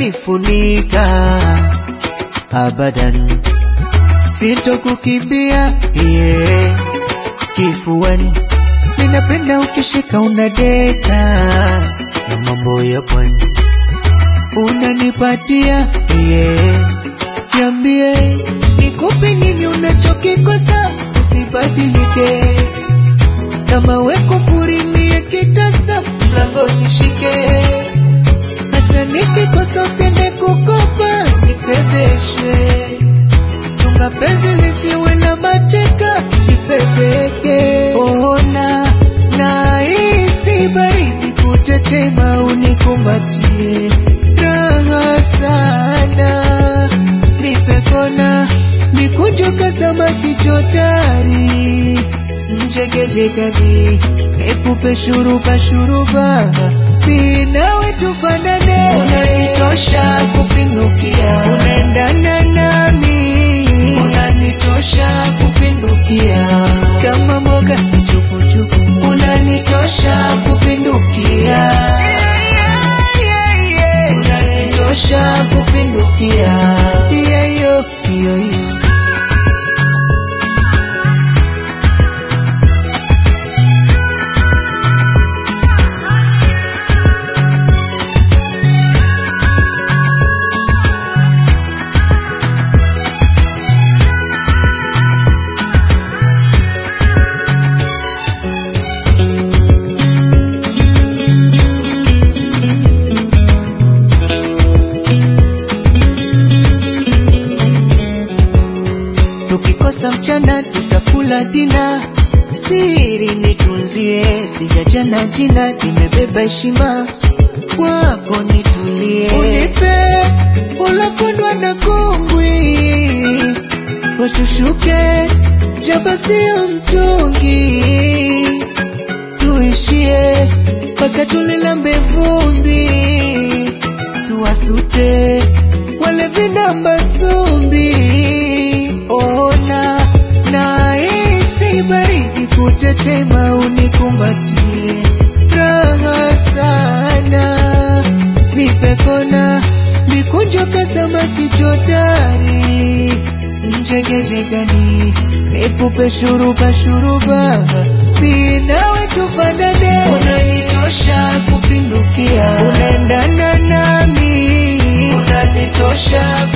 umenifunika abadan, sitokukimbia yeah. Kifuani ninapenda ukishika unadeka na mambo ya pwani unanipatia yeah. Niambie nikupe nini unachokikosa, usibadilike kama weko furimie kitasa mlango nishike, hata nikikosa usiende kukopa nifedheshe, chunga penzi lisiwe na mateka nifedheke. Ona na hisi baridi kutetema, unikumbatie raha sana, nipe kona nikunjoka samaki jodari njegejegani nikupe shuruba shuruba minawe tufanane, unanitosha kupindukia, unaendana nami, unanitosha kupindukia, kama mboga chukuchuku, unanitosha kupindukia, unanitosha kupindukia, yeah, yo, yo, yo. Tukikosa mchana tutakula dina, siri nitunzie, sijajana jina, nimebeba heshima kwako, nitulie, unipe ulofundwa na kungwi, washushuke jaba sio mtungi, tuishie mpaka tulilambe vumbi, tuwasute wale vinamba sumbi ona na hisi baridi kutetema, unikumbatie raha sana, nipe kona mikunjoka samaki jodari njegejegani nikupe shuruba shuruba minawe tufanane, unanitosha kupindukia, unaendana nami, unanitosha